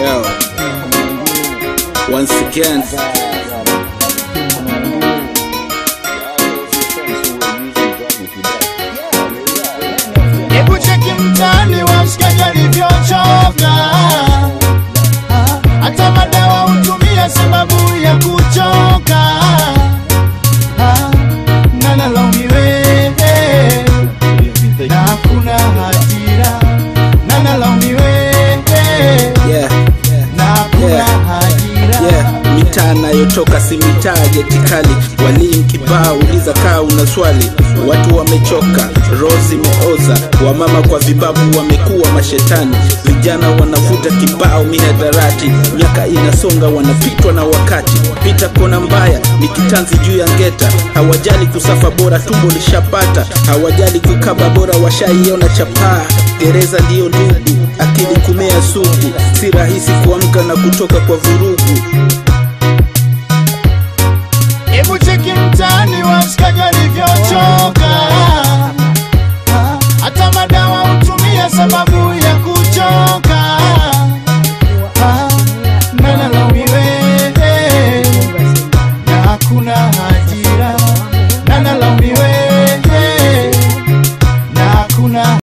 Yo. Once again, Hebu cheki mtaani wa mshikaji alivyochoka, Ah, hata madawa hutumia sababu ya kuchoka, Ah, na nalaumiwe na hakuna hatira, na nalaumiwe yeah, na hakuna Yeah. hatira. yeah. Mitaa nayotoka si mitaa geti kali, walimu kibao, uliza kaa una swali. Watu wamechoka, roho zimeoza, wamama kwa vibabu wamekuwa mashetani, vijana wanavuta kibao mihadarati, miaka inasonga, wanapitwa na wakati. Pita kona mbaya ni kitanzi juu ya ngeta, hawajali kusafa, bora tumbo lishapata, hawajali kukaba, bora washaiona chapaa. Gereza ndiyo ndugu, akili kumea sugu, si rahisi kuamka na kutoka kwa vurugu